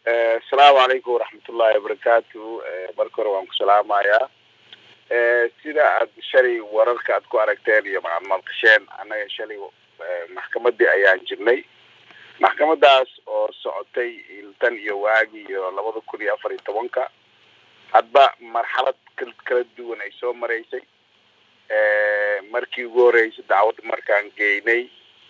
asalaamu calaykum waraxmatullahi wabarakaatu marka hore waan ku salaamayaa sida aad shalay wararka aad ku aragteen iyo maad maqasheen annaga shalay maxkamadii ayaan jirnay maxkamadaas oo socotay tan iyo waagi iyo labada kun iyo afar iyo tobanka hadba marxalad kala duwan ay soo maraysay markii ugu horeysay dacwadda markaan geynay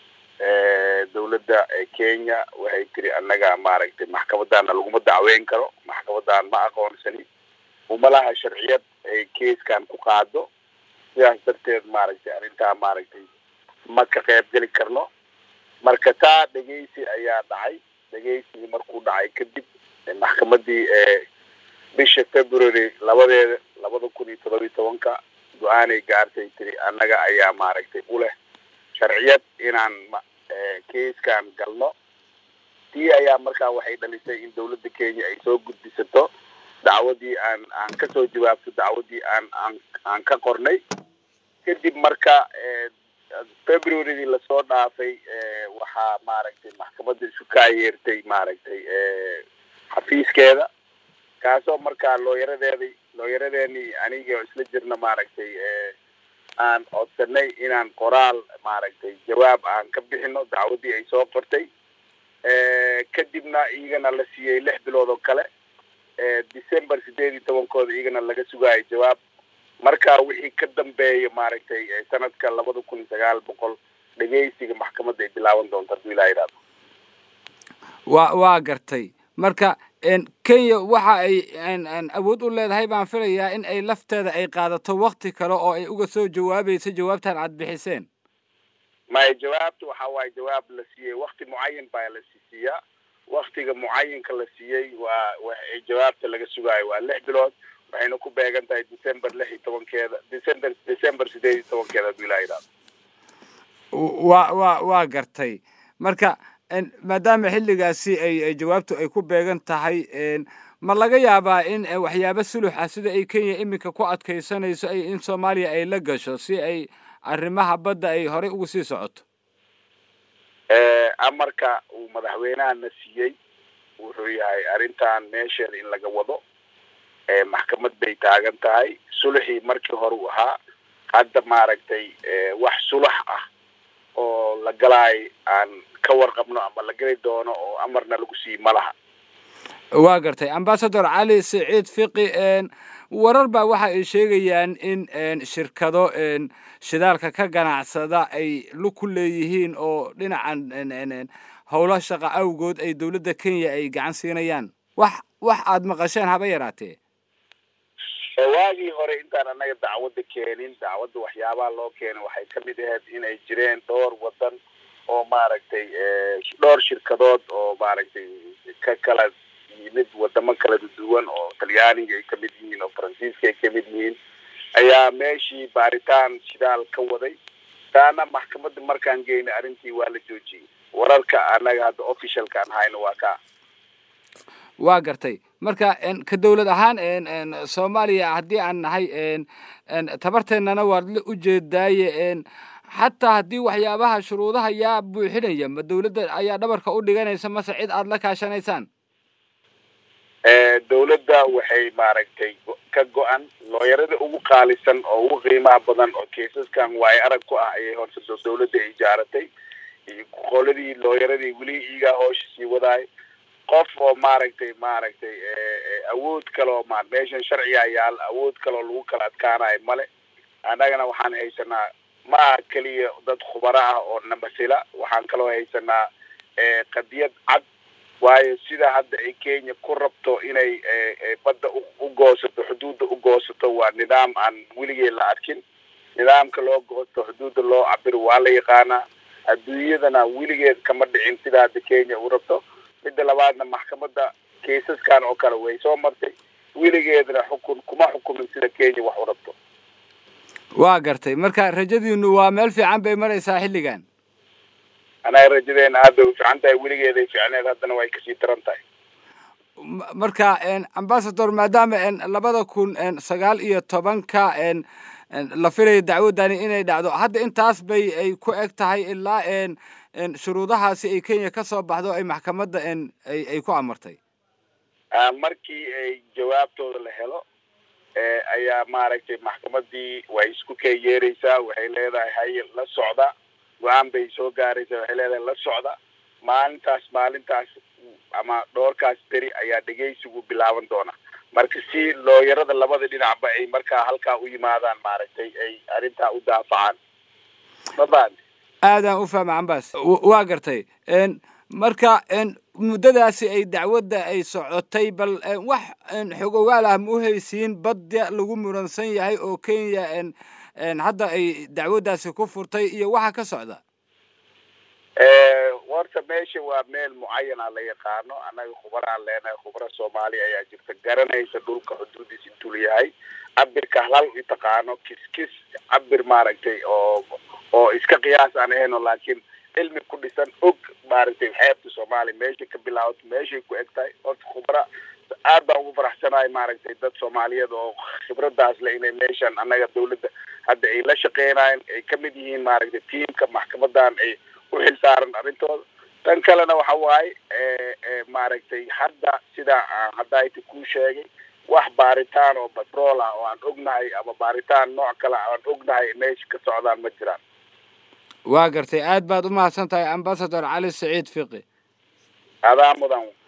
dawladda kenya waxay tiri annaga maaragtay maxkamadaana laguma dacweyn karo maxkamadaan ma aqoonsani uma laha sharciyad ay keiskan ku qaado sidaas darteed maaragtay arrintaa maaragtay ma ka qayb geli karno marka taa dhegeysi ayaa dhacay dhegeysigii markuu dhacay kadib maxkamadii bisha february labadeeda labada kun iyo todoba iyo tobanka go-aanay gaartay tiri annaga ayaa maaragtay u leh sharciyad inaan keiskan galno tii ayaa markaa waxay dhalisay in dawladda kenya ay soo gudbisato dacwadii aan aan kasoo jawaabto dacwadii aan aan aan ka qornay kadib marka februarydii lasoo dhaafay waxaa maaragtay maxkamadda isu kaayeertay maaragtay xafiiskeeda kaasoo markaa looyaradeeda looyaradeeni aniga isla jirna maaragtay aan codsanay inaan qoraal maaragtay jawaab aan ka bixino dacwadii ay soo qortay kadibna iyagana la siiyey lix bilood oo kale december sideed iyo tobankooda iyagana laga sugaayo jawaab marka wixii ka dambeeya maaragtay sanadka labada kun iyo sagaal boqol dhegeysiga maxkamadda ay bilaaban doonto hadduu ilaa yidhahdo wa waa gartay marka kenya waxa ay awood u leedahay baan filayaa in ay lafteeda ay qaadato wakti kale oo ay uga soo jawaabayso jawaabtan aad bixiseen maya jawaabta waxa waaye jawaab la siiyey wakti mucayan baa la siiyaa waktiga mucayinka la siiyey waa wa jawaabta laga sugaayo waa lix bilood waxayna ku beegan tahay december lix iyo tobankeeda december december sideed iyo tobankeeda hadduu ilaa yidhahdo wa wa waa gartay marka maadaama xilligaasi ay ay jawaabtu ay ku beegan tahay ma laga yaabaa in waxyaaba sulux ah sida ay kenya iminka ku adkaysanayso ay in soomaaliya ay la gasho si ay arrimaha badda ay horey ugu sii socoto amarka uu madaxweynahana siiyey wuxuu yahay arrintan meesheeda in laga wado maxkamad bay taagan tahay suluxii markii hore u ahaa hadda maaragtay wax sulax ah oo la galaayo aan ka warqabno ama la geli doono oo amarna lagu siiye ma laha waa gartay ambasador cali siciid fiqi warar baa waxa ay sheegayaan in shirkado shidaalka ka ganacsada ay lug ku leeyihiin oo dhinacan howlo shaqa awgood ay dawladda kenya ay gacan siinayaan wax wax aad maqasheen haba yaraatee waagii hore intaan annaga dacwadda keenin dacwadda waxyaabaha loo keenay waxay kamid ahayd inay jireen dhowr wadan oo maaragtay dhowr shirkadood oo maaragtay ka kala yimid wadamo kala duwan oo talyaaniga ay kamid yihiin oo faransiiska ay kamid yihiin ayaa meeshii baaritaan shidaal ka waday taana maxkamadda markaan geynay arrintii waa la joojiyey wararka annaga hadda officialka aan hayno waa ka waa gartay marka ka dawlad ahaan soomaaliya haddii aan nahay tabarteennana waad la ujeedaaye xataa haddii waxyaabaha shuruudaha yaa buuxinaya ma dawladda ayaa dhabarka u dhiganaysa mase cid aada la kaashanaysaan dawladda waxay maaragtay ka go-an looyarada ugu qaalisan oo ugu qiimaha badan oo kaisaskan waayo arag ku ah ayay horta dawladda ijaaratay iyo qoladii looyaradii weli iigaa hoosha sii wadaay qof oo maaragtay maaragtay awood kaloo ma meeshan sharcigaa yaal awood kaloo lagu kala adkaanayo male annagana waxaan haysanaa ma aha keliya dad khubaro ah oo namasila waxaan kaloo haysanaa qadiyad cad waayo sida hadda ay kenya ku rabto inay badda u goosato xuduudda u goosato waa nidaam aan weligeed la arkin nidaamka loo goosto xuduudda loo cabiro waa la yaqaanaa adduunyadana weligeed kama dhicin sida hadda kenya u rabto midda labaadna maxkamadda kaisaskan oo kale way soo martay weligeedna xukun kuma xukumin sida kenya wax u rabto waa gartay marka rajadiinu waa meel fiican bay maraysaa xilligan anaga rajadeena aad bay u fiican tahay weligeeday fiicneed haddana way kasii daran tahay marka ambasador maadaama labada kun sagaal iyo tobanka la filaya dacwaddani inay dhacdo hadda intaas bay ay ku eg tahay ilaa shuruudahaasi ay kenya ka soo baxdo ay maxkamadda ay ku amartay markii ay jawaabtooda la helo ayaa maaragtay maxkamadii way isku kee yeeraysaa waxay leedahay hay la socda go-aan bay soo gaaraysaa waxay leedahay la socda maalintaas maalintaas ama dhoorkaas beri ayaa dhegeysigu bilaaban doona marka si looyarada labada dhinacba ay markaa halkaa u yimaadaan maaragtay ay arrintaa u daafacaan ma fahanti aadaan u fahma cambas waa gartay marka muddadaasi ay dacwadda ay socotay bal wax xogogaal ah ma u haysiin badda lagu muransan yahay oo kenya hadda ay dacwaddaasi ku furtay iyo waxa ka socda horta meesha waa meel mucayana la yaqaano annaga khubaraan leenahay khubaro soomaaliya ayaa jirta garanaysa dhulka xuduudiis intuu yahay cabirka halal i taqaano kis kis cabir maaragtay oo oo iska qiyaas aan ahayno laakiin cilmi ku dhisan og maaragtay xeebta soomaaliya meeshay ka bilaabato meeshay ku eg tahay horta khubara aad baan ugu faraxsanahay maaragtay dad soomaaliyeed oo khibradaas le inay meeshan annaga dawladda hadda ay la shaqeynayan ay kamid yihiin maaragtay tiimka maxkamadan ay u xil saaran arrintooda tan kalena waxa waaye maaragtay hadda sidaa aan haddaayta kuu sheegay wax baaritaan oo batrool ah oo aan ognahay ama baaritaan nooc kale aan ognahay meesha ka socdaan ma jiraan waa gartay aad baad u mahadsan tahay ambasador cali saciid fiqi adaa mudan